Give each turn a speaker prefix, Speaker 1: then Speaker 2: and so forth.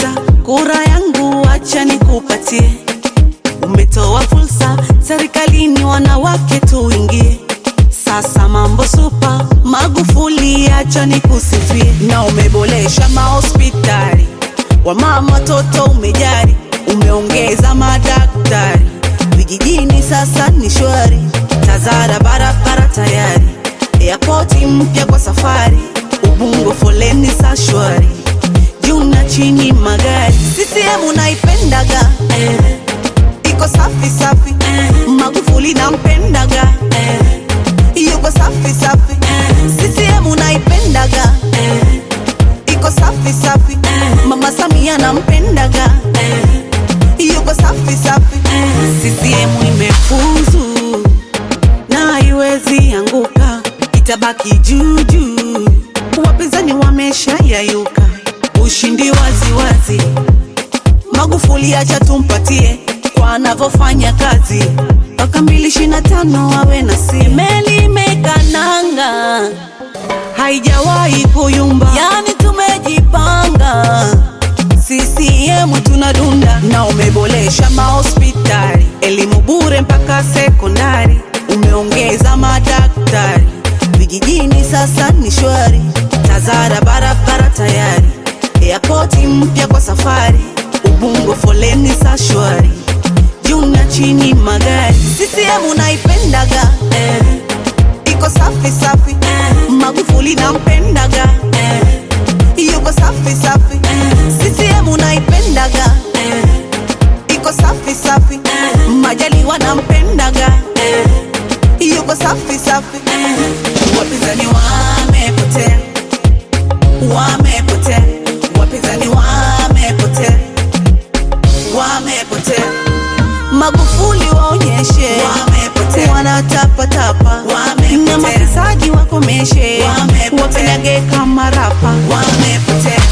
Speaker 1: Dokta, kura yangu acha nikupatie. Umetoa fursa serikalini, wanawake tuingie. Sasa mambo supa, Magufuli acha nikusifie, na umeboresha mahospitali, wamama watoto umejari, umeongeza madaktari vijijini, sasa ni shwari. Tazara barabara tayari, airport mpya kwa safari, Ubungo foleni sa shwari, juu na chini magari. CCM unaipendaga eh, iko safi safi eh, Magufuli nampendaga eh, yuko safi safi eh, CCM unaipendaga eh, iko safi safi eh, Mama Samia nampendaga eh, yuko safi safi eh, CCM imefuzu na haiwezi anguka, itabaki juu juu. Wapinzani wamesha yayuka, ushindi wazi wazi. Magufuli acha tumpatie kwa anavyofanya kazi, mpaka mbili ishirini na tano awe na si meli imekananga, haijawahi kuyumba, yani tumejipanga CCM tunadunda na umeboresha mahospitali, elimu bure mpaka sekondari, umeongeza madaktari vijijini, sasa ni shwari. Tazara barabara tayari, airport mpya kwa safari, Ubungo foleni sa shwari, juu na chini magari. CCM unaipendaga eh, iko safi safi eh, Magufuli nampendaga eh, yuko safi safi eh, CCM unaipendaga eh, iko safi safi eh, Majaliwa nampendaga eh, yuko safi safi eh, wapinzani wamepotea, wamepotea, wapinzani wamepotea, wamepotea. Magufuli waonyeshe wamepotea, wanatapatapa na mafisadi wakomeshe,
Speaker 2: Wamepotea.
Speaker 1: wapendage kama rapa
Speaker 2: wamepotea